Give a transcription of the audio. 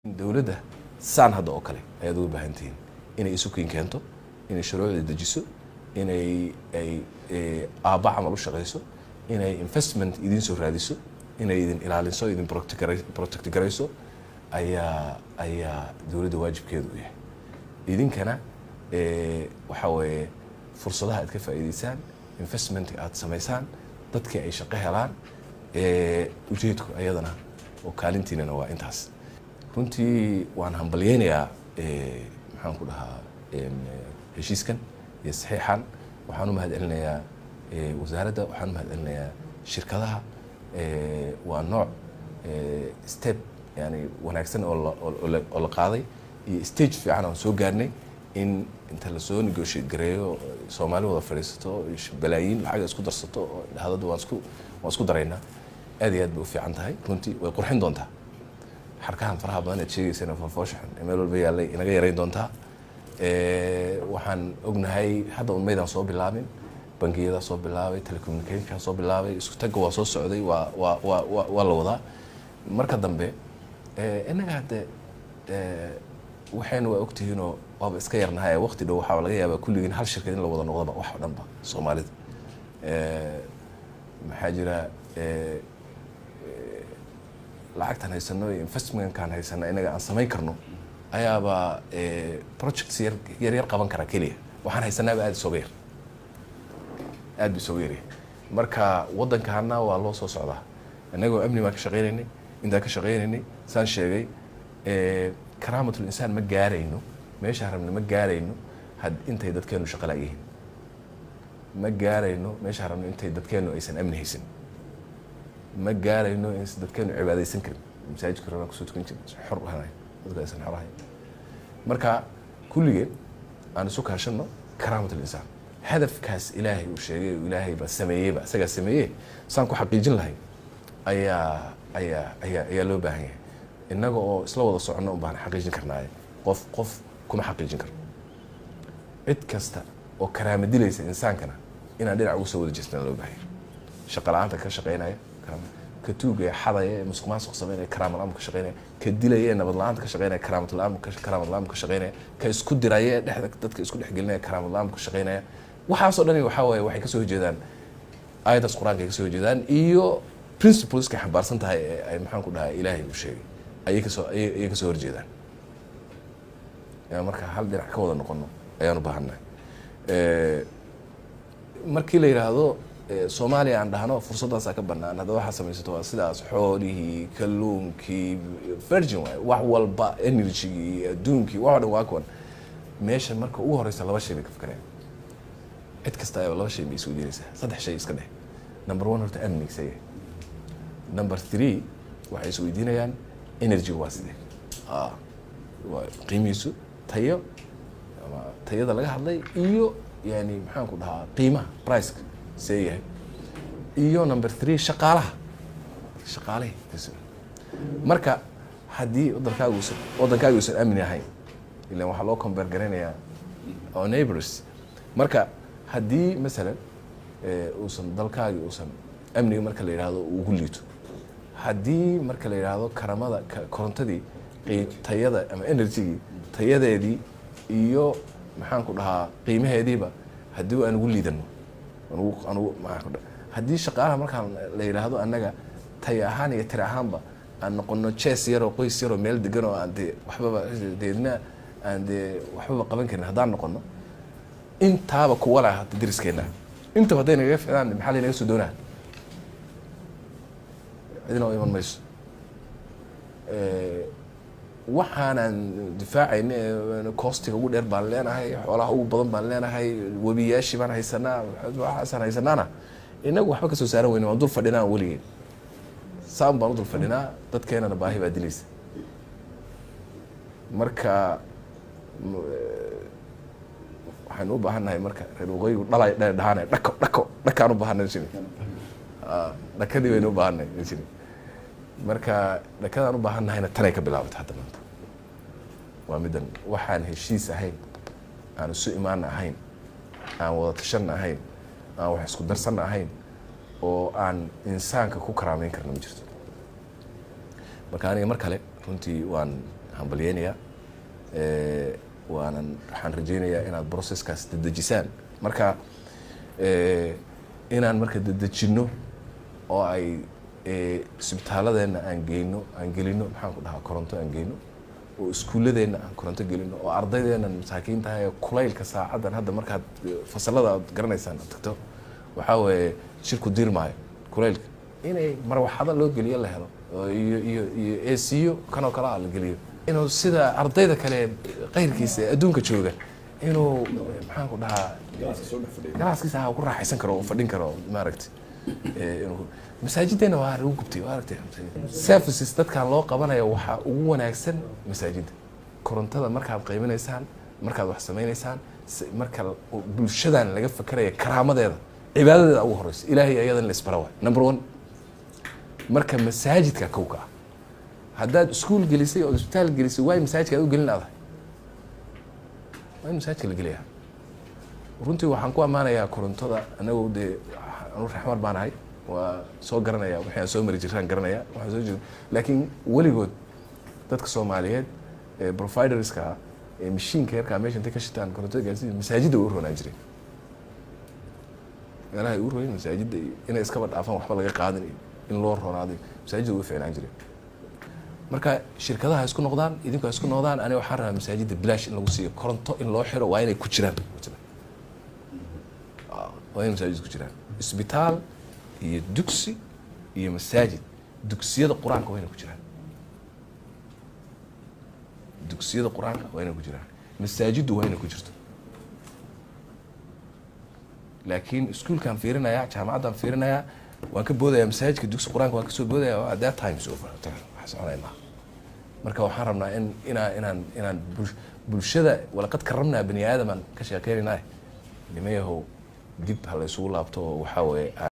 dowladda saan hadda oo kale ayaad uga baahan tihiin inay isukiin keento inay shuruucda dejiso inay ay aabba camal u shaqayso inay investment idiin soo raadiso inay idin ilaaliso idin protect garayso ayaa ayaa dowladda waajibkeedu u yahay idinkana waxaa weeye fursadaha aad ka faa'iideysaan investment aad samaysaan dadkii ay shaqo helaan ujeedku ayadana oo kaalintiinana waa intaas runtii waan hambalyeynayaa maxaan ku dhahaa heshiiskan iyo saxiixan waxaan u mahad celinayaa wasaaradda waxaan u mahad celinayaa shirkadaha waa nooc step yani wanaagsan oo la qaaday iyo stage fiican aan soo gaarnay in inta lasoo negotiate gareeyo soomaali wada fadhiisato balaayiin lacaga isku darsato oo dhahadada waan isku waan isku daraynaa aad iyo aad bay u fiican tahay runtii way qurxin doontaa xarkahan faraha badan aad sheegaysana fofooshaxan ee meel walba yaallay inaga yarayn doontaa waxaan ognahay hadda un maydaan soo bilaabin bangiyadaa soo bilaabay telecommunicationkaa soo bilaabay isku tagga waa soo socday waa waa waa wa waa la wadaa marka dambe innaga hadde waxayna waa ogtihiinoo waaba iska yarnahay waqti dhow waxaa laga yaabaa kulligiin hal shirkad in la wada noqdaba wax o dhan ba soomaalida maxaa jira lacagtan haysano iyo investmentkan haysano inaga aan samayn karno ayaaba projects yar yar yar qaban karaa keliya waxaan haysanaaba aada isooga yar aad bu isooga yaryahay marka waddankana waa loo soo socdaa innagoo amni baan ka shaqaynaynay intaan ka shaqaynaynay saan sheegay karaamatul insaan ma gaarayno meeshaan rabna ma gaarayno had intay dadkeenu shaqo la-yihiin ma gaarayno meeshaan rabno intay dadkeenu aysan amni haysan ma gaarayno in dadkeenu cibaadaysan karin masaajidka rabaan kusoo tukan jirin xor ahayn dadka aysan xor ahayn marka kulligeen aan isu kaashano karaamatul insaan hadafkaas ilaahay uu sheegay oo ilaahay baa sameeyeyba isagaa sameeyey saan ku xaqiijin lahay ayaa ayaa ayaa ayaa loo baahan yahay innaga oo isla wada soconno un baan xaqiijin karnaaye qof qof kuma xaqiijin karno cid kasta oo karaama dilaysa insaankana inaan dhinac ugu soo wada jeesnaa loo baahan yahay shaqa la-aanta ka shaqeynaya ka tuuga ee xadaya ee musuq maasuq sameynaya karaamal amka ka shaqeynaya ka dilaya ee nabad la-aanta ka shaqeynaya karaamal amka karaamal amka ka shaqeynaya ka isku diraya ee dhexda dadka isku dhex gelinaya karaamal amka ka shaqeynaya waxaasoo dhani waxaa waaye waxay kasoo horjeedaan aayadaas qur-aanka ay kasoo horjeedaan iyo principleska xambaarsan tahay ee ay maxaan ku dhahay ilaahay uu sheegay ayay kasoo ayay kasoo horjeedaan marka hal dhinac ka wada noqono ayaan u baahannahay markii la yidhaahdo soomaaliya aan dhahno fursaddaasaa ka banaan hadda waxaa samaysato waa sidaas xoolihii kalluunkii virgin waay wax walba energygii adduunkii wax o dhan waa kuwan meesha marka ugu horeysa laba shay bay ka fakareen cid kasta ayaba laba shay bay isku jiraysaa saddex shay iska dheh number one horta amniga isaga number three waxay is weydiinayaan energyga waa sidee waa qiimihiisu tayo ama tayada laga hadlay iyo yani maxaan ku dhahaa qiimaha priceka see yahay iyo number three shaqaalaha shaqaalahi marka haddii wadankaaga usan waddankaaga uusan amni ahayn ilan waxaa loo compare garaynayaa oo neighbors marka haddii masalan uusan dalkaagi uusan amniga marka la yidhaahdo ugu liito haddii marka la yidhaahdo karamada korontadii tayada ama energygii tayadeedii iyo maxaan ku dhahaa qiimaheediiba haddii aan ugu liidano anugu haddii shaqaalaha markaan la yidhaahdo annaga tay ahaan iyo tiri ahaanba aan noqono jes yaroo qoys yaroo meel degan oo aan dee waxbaba deedna aan dee waxbaba qaban karin haddaan noqono intaaba kuwa lah hadda dariskeenna intaba hadday nagaga ficdaan maxaa laynaga soo doonaa cidina oo iman mayso waxaanaan difaacayna coostiga ugu dheer baan leenahay xoolaha ugu badan baan leenahay webiyaashii baan haysanaa waxaasaan haysanaana inagu waxba kasoo saaran weyne waan dul fadhinaa weligeen saan baan u dul fadhinaa dadkeenana baahi baa dilaysa marka waxaynu u baahan nahay marka reer waqooyigu dhalay dhahaan dhako dhako dhakaan u baahanay jiri dhakadii baynu u baahanay jiri marka dhakadaan u baahan nahayna tanay ka bilaabata hadda maanta waa middan waxaan heshiis ahayn aan isu imaana ahayn aan wada tashanna ahayn aan wax isku darsanna ahayn oo aan insaanka ku karaameyn karna ma jirto marka aniga mar kale runtii waan hambalyeynayaa Eh, waanan waxaan rajeynayaa inaad processkaas dedejisaan marka eh, inaan marka dedejinno oo ay eh, isbitaaladeenna aan geyno aan gelino maxaan ku dhahaa koronto aan geyno oo iskuulladeenna aan koronto gelino oo ardaydeennan masaakiin tahay ee kulaylka saacaddan hadda markaad eh, fasalada aad garanaysaan aad tagto waxaa weeye shirku diir maayo kulaylka inay marwaxado loo geliyo la helo oo iyo iyo iyo eesiyo kanoo kale ah la geliyo inuu sida ardayda kale qayrkiisa ee adduunka jooga inuu maxaan ku dhahaa galaaskiisa ha ku raaxaysan karo oo fadhin karo maaragtay Eh, inuu- masaajiddeena waa lagu gubtay waa aragtay services dadkan loo qabanaya waxaa ugu wanaagsan masaajidda korontada markaad qaybinaysaan markaad wax samaynaysaan si- marka l- bulshadan laga fakeraya karaamadeeda cibaadadeeda ugu horeysa ilaahay ayadan la isbara waay number one marka masaajidka kowka ah haddaad iskuul gelisay oo isbitaal gelisay waay masaajidka aad u gelin adahay waa in masaajidka la geliyaa runtii waxaan ku ammaanayaa korontada anagu dee anu raxmar baan ahay waa soo garanaya wixii aan soo mari jiraan garanaya waxaan soo jira laakiin weligood dadka soomaaliyeed ee providerska ah ee mashiinka yarkaa meesha intay ka shitaan korontada gaarsiin masaajidda way u roonaan jireen meelaha ay u royin masaajidda iyo inay iskaba dhaafaan waxba laga qaadin iyo in loo roonaaday masaajidda way u fiicnaan jireen marka shirkadaha isku noqdaan idinku ha isku noqdaan aniga waxaan rabaa masaajidda bilaash in lagu siiyo koronto in loo xiro waa inay ku jiraan Ah, waa inay masaajid ku jiraan isbitaal iyo dugsi iyo masaajid dugsiyada qur-aanka waa inay ku jiraan dugsiyada qur-aanka waa inay ku jiraan masaajiddu waa inay ku jirto laakiin iskuulkaan fiirinayaa jaamacaddaan fiirinayaa waan ka boodayaa masaajidka dugsi qur-aanka waan kasoo boodaya at that time is over wax soconaya maaha marka waxaan rabnaa in inaa inaan inaan bul- bulshada walaqad karamnaa bani aadamaan ka sheekeynaynaa nimayahow dib ha la isugu laabto oo waxaa weeye